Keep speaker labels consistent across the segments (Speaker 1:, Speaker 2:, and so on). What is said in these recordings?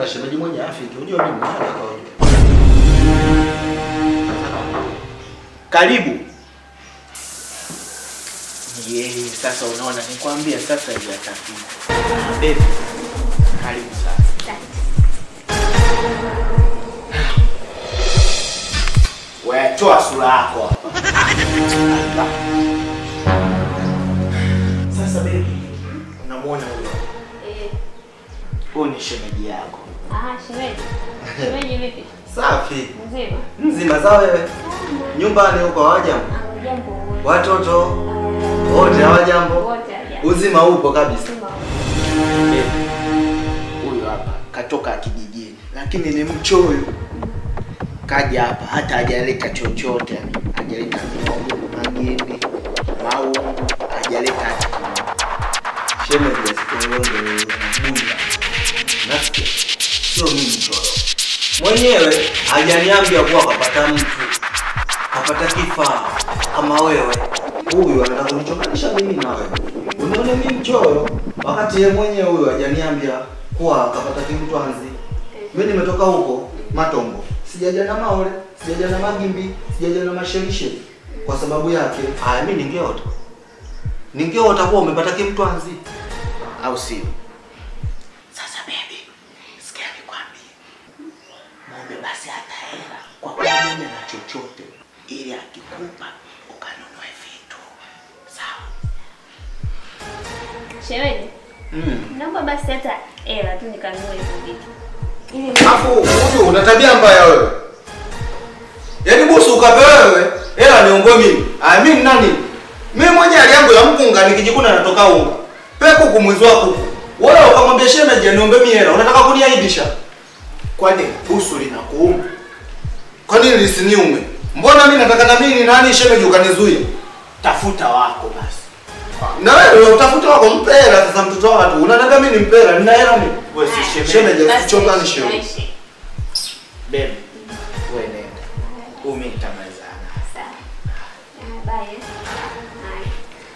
Speaker 1: shemeji mwenye afiki. Unajua mimi mwenyewe nataka ujue.
Speaker 2: Karibu. Yeye sasa unaona nikwambia sasa hajatafika. Baby. Karibu sasa. Wewe toa sura yako hapa. Sasa baby, unamwona huyo?
Speaker 3: Eh,
Speaker 2: Huyu ni shemeji yako.
Speaker 3: ah, shemeji. Shemeji vipi?
Speaker 1: Safi.
Speaker 3: Mzima?
Speaker 1: Mzima za wewe. Nyumbani huko hawajambo.
Speaker 3: Ah, jambo wote.
Speaker 1: Watoto wote hawajambo.
Speaker 3: Wote hawajambo.
Speaker 1: Uzima upo kabisa.
Speaker 3: Mzima.
Speaker 2: Huyu hapa katoka kijijini, lakini ni mchoyo. Kaja hapa hata hajaleta chochote, hajaleta miogo, magimbi, maungu, hajaleta hata kimoja.
Speaker 1: Shemeji asikuonge buda. Nasikia. Sio mimi mchoro. Mwenyewe hajaniambia kuwa kapata mtu. Kapata kifaa kama wewe. Huyu anataka kunichonganisha mimi na wewe. Unaona mimi mchoro wakati yeye mwenyewe huyu hajaniambia kuwa kapata kimtwanzi. Mimi nimetoka huko Matombo. Sijaja na maole, sijaja na magimbi, sijaja na mashelishe. Kwa sababu yake, haya mimi ningeota. Ningeota kuwa umepata kimtwanzi.
Speaker 2: au sio? Sasa baby, sikia nikwambie, muombe basi hata hela kwa pamoja na chochote, ili akikupa ukanunue vitu sawa.
Speaker 3: Shemeji,
Speaker 1: Mm.
Speaker 3: naomba basi hata hela tu nikanunue hizo vitu. Ili
Speaker 1: Alafu huyu una tabia mbaya wewe. Yaani busu ukape wewe, hela niongoe mimi. Ah mimi ni nani? Mimi mwenye hali yangu ya mkunga nikijikuna natoka unga. Peku kumwizi wa kuku. Wewe ukamwambia shemeji niombe mimi hela. Unataka kuniaibisha?
Speaker 2: Kwani busu linakuuma?
Speaker 1: Kwa nini lisiniume? Mbona mimi nataka na mimi ni nani shemeji ukanizuia?
Speaker 2: Tafuta wako basi.
Speaker 1: Na wewe utafuta wako mpe hela sasa mtoto wa watu. Unataka mimi nimpe hela? Nina hela mimi.
Speaker 2: Wewe si
Speaker 3: Haya.
Speaker 2: shemeji.
Speaker 1: Shemeji
Speaker 3: basi
Speaker 1: usichonganishe wewe.
Speaker 3: naishi.
Speaker 2: Baby, wewe nenda. Umi nitamalizana.
Speaker 3: Sawa. Ah, bye. eh. Haya.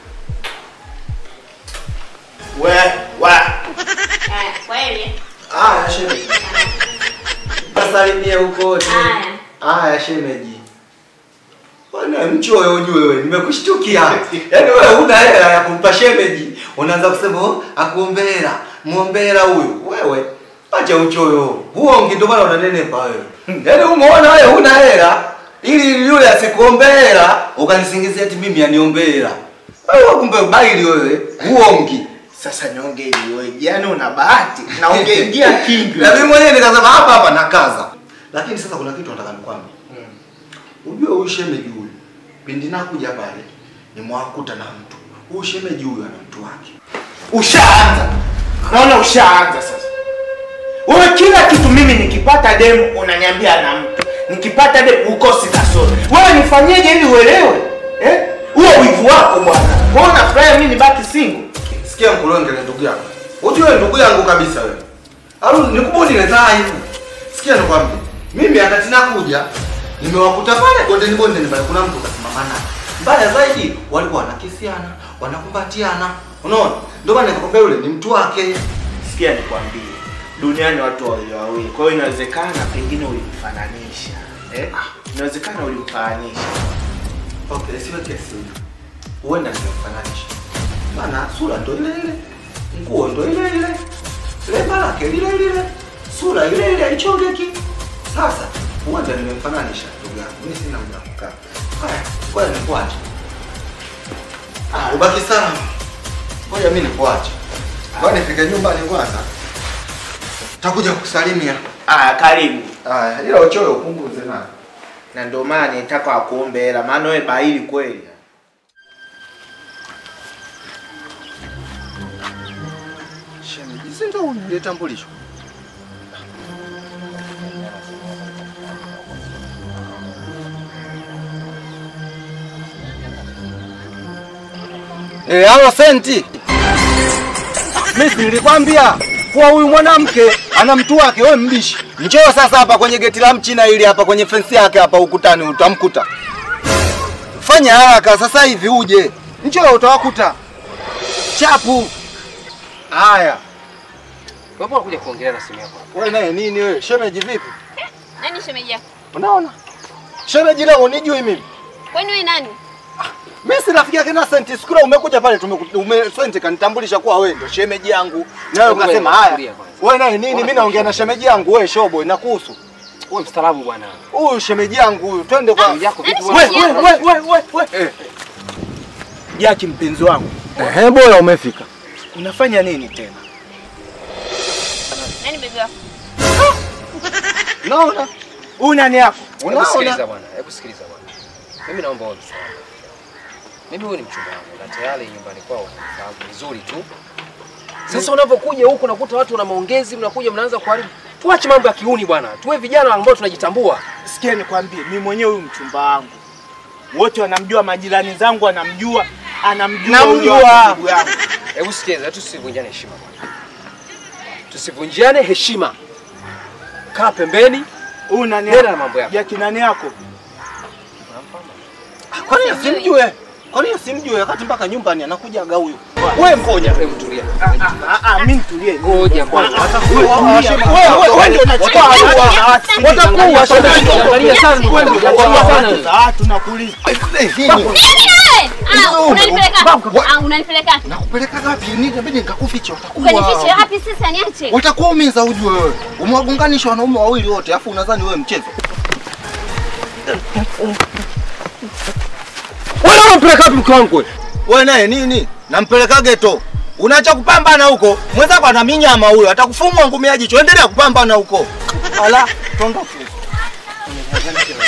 Speaker 2: We, wa.
Speaker 3: Haya, kweli.
Speaker 1: Aya shemeji. Wasalimie huko wote.
Speaker 3: Haya.
Speaker 1: Aya shemeji. Bwana mchoyo ujue wewe, nimekushtukia. Yaani wewe huna hela ya kumpa shemeji, unaanza kusema oh, akuombe hela, muombe hela huyu. Wewe acha uchoyo. Huo ndio maana unanenepa wewe. Yaani umeona wewe huna hela ili yule asikuombe hela, ukanisingizia eti mimi aniombe hela. Wewe kumbe baili wewe, huongi.
Speaker 2: Sasa nyonge ili wewe. Yaani una bahati na ungeingia kingi.
Speaker 1: Na mimi mwenyewe nikasema hapa hapa nakaza. Lakini sasa kuna kitu nataka nikwambie. Ujue huyu shemeji huyu pindi nakuja pale nimwakuta na mtu. Huyu shemeji huyu ana mtu wake.
Speaker 2: Ushaanza. Naona ushaanza sasa. Wewe kila kitu mimi nikipata demu unaniambia na mtu. Nikipata demu ukosi kasoro. Wewe nifanyeje ili uelewe? Eh? Huo wivu wako bwana. Wewe unafurahi mimi nibaki single?
Speaker 1: Sikia mkulonge na ndugu yako. Ujue ndugu yangu kabisa wewe. Au nikubuni na taa hivi. Sikia nikwambie. Mimi wakati nakuja nimewakuta pale bondeni bondeni pale kuna mtu kasimama naye. Mbaya zaidi walikuwa wanakisiana, wanakumbatiana. Unaona? Ndio maana nikakwambia yule ni mtu wake.
Speaker 2: Sikia nikwambie. Duniani watu wawili wawili. Kwa hiyo inawezekana pengine ulimfananisha. Eh? Inawezekana ulimfananisha.
Speaker 1: Okay, siwe kesi hiyo. Huenda nimemfananisha. Maana sura ndo ile ile, nguo ndo ile ile, lemba lake lile lile, sura ile ile haichongeki. Sasa huenda nimemfananisha ndugu yangu, mimi sina muda wa kukaa. Haya, ngoja nikuache. Ah, ubaki salama. Ngoja mimi nikuache. Ngoja nifike nyumbani kwanza. Takuja kukusalimia.
Speaker 2: Ah, karibu.
Speaker 1: Haya, ila uchoyo upunguze na.
Speaker 2: Na ndio maana nitaka akuombe hela maana wewe baili kweli.
Speaker 1: Shemeji, si ndio unitambulisho? Eh, halo senti. Mimi nilikwambia kuwa huyu mwanamke ana mtu wake, wewe mbishi. Njoo sasa hapa kwenye geti la mchina ili hapa kwenye fensi yake hapa ukutani utamkuta. Fanya haraka sasa hivi uje. Njoo utawakuta. Chapu. Haya.
Speaker 4: Mbona unakuja kuongelea na simu yako?
Speaker 5: Wewe naye nini wewe? Shemeji vipi?
Speaker 3: Nani shemeji yako?
Speaker 5: Unaona? Shemeji leo unijui mimi.
Speaker 3: Kwani wewe nani?
Speaker 5: Mimi si rafiki yake na Senti. Siku ile umekuja pale tumeku- ume Senti kanitambulisha kuwa wewe ndio shemeji yangu. Nawe
Speaker 4: Hebu
Speaker 5: ukasema
Speaker 4: wewe,
Speaker 5: haya.
Speaker 4: tulia kwanza.
Speaker 5: Wewe naye nini? Mimi naongea na shemeji yangu wewe shobo inakuhusu.
Speaker 4: Wewe mstaarabu bwana.
Speaker 5: Huyu shemeji yangu huyu. Twende kwa
Speaker 4: Shemeji yako vipi
Speaker 3: nani
Speaker 4: wewe?
Speaker 3: shemeji
Speaker 2: We,
Speaker 3: yako?
Speaker 2: we, we, we, we. Jaki mpenzi wangu,
Speaker 5: Ehe, bora umefika.
Speaker 2: unafanya nini tena?
Speaker 3: Nani bebe wako?
Speaker 5: Unaona?
Speaker 2: Huyu nani yako?
Speaker 4: Hebu sikiliza
Speaker 5: Unaona?
Speaker 4: bwana, hebu sikiliza bwana. Mimi naomba wewe msaada. Mimi huyu ni mchumba wangu na tayari nyumbani kwao nafahamu vizuri tu. Sasa unapokuja huku nakuta watu wana maongezi, mnakuja mnaanza kuharibu. Tuache mambo ya kiuni bwana. Tuwe vijana ambao tunajitambua.
Speaker 2: Sikia nikwambie, mimi mwenyewe huyu mchumba wangu wote wanamjua, majirani zangu wanamjua, anamjua
Speaker 5: Namjua.
Speaker 2: huyo ndugu yangu.
Speaker 4: Hebu sikiliza, tusivunjane heshima bwana. Tusivunjiane heshima. Kaa pembeni.
Speaker 2: Huyu nani
Speaker 4: Nenda na
Speaker 2: yako?
Speaker 4: mambo yako.
Speaker 2: Jaki nani yako?
Speaker 5: Kwa nini asimjue? Kwa nini asimjue wakati mpaka nyumbani anakujaga huyu? Wewe mkoja.
Speaker 4: Hebu tulia.
Speaker 2: Ah, ah, mimi nitulie.
Speaker 4: Ngoja kwanza.
Speaker 5: Wewe wewe ndio unachukua hatua. Watakuwa shemeji.
Speaker 4: Angalia sana. Angalia sana.
Speaker 2: Ah, tunakuuliza.
Speaker 3: Nini wewe? Ah, unanipeleka. Ah, unanipeleka.
Speaker 5: Nakupeleka wapi? Inabidi nikakuficha
Speaker 3: Ukanifiche
Speaker 5: watakuwa.
Speaker 3: wapi sasa niache?
Speaker 5: Watakuumiza ujue wewe. Umewagonganisha wanaume wawili wote afu unadhani wewe mchezo.
Speaker 4: Wewe unampeleka wapi mke wangu wewe?
Speaker 5: Wewe naye nini? Nampeleka geto. Unaacha kupambana huko. Mwenzako ana minyama huyo. Atakufumwa ngumi ya jicho. Endelea kupambana huko. Ala, tondoke.